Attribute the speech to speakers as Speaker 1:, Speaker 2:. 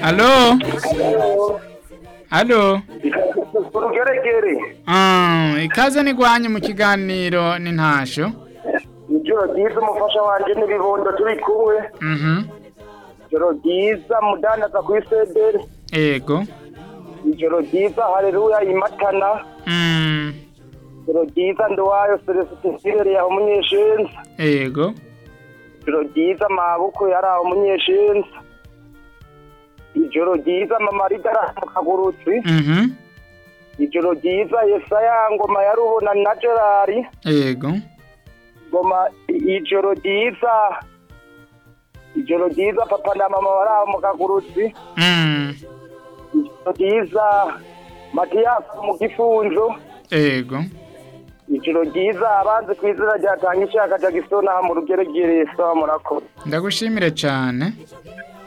Speaker 1: Alo? Alo?
Speaker 2: urugeregere
Speaker 1: Ah, ikaze nigwanye mu kiganiro n'intasho.
Speaker 2: ijoro ryiza umufasha wanje n'ibibondo turi kumwe
Speaker 1: Mhm.
Speaker 2: ijoro ryiza mudandaza ku isederi
Speaker 1: Ego.
Speaker 2: ijoro ryiza hareruya imatana
Speaker 1: Mm.
Speaker 2: ijoro ryiza nduwayo celestin yaho umunyeshenzi
Speaker 1: Ego.
Speaker 2: ijoro ryiza mabuko yari aho umunyeshenzi ijoro ryiza mama ridara mu kagurutsi
Speaker 1: Mhm.
Speaker 2: ijoro ryiza yesaya ngoma ya rubona na gerari
Speaker 1: Ego.
Speaker 2: ngoma ijoro ryiza ijoro ryiza papa na mama bari aho mu kagurutsi
Speaker 1: Mm.
Speaker 2: ijoro ryiza matiyasi mu gifunzo
Speaker 1: Ego.
Speaker 2: ijoro ryiza abanzi ku izina rya tanga ishaka jagisona mu rugeregere sawa murakoze
Speaker 1: Ndagushimire cyane.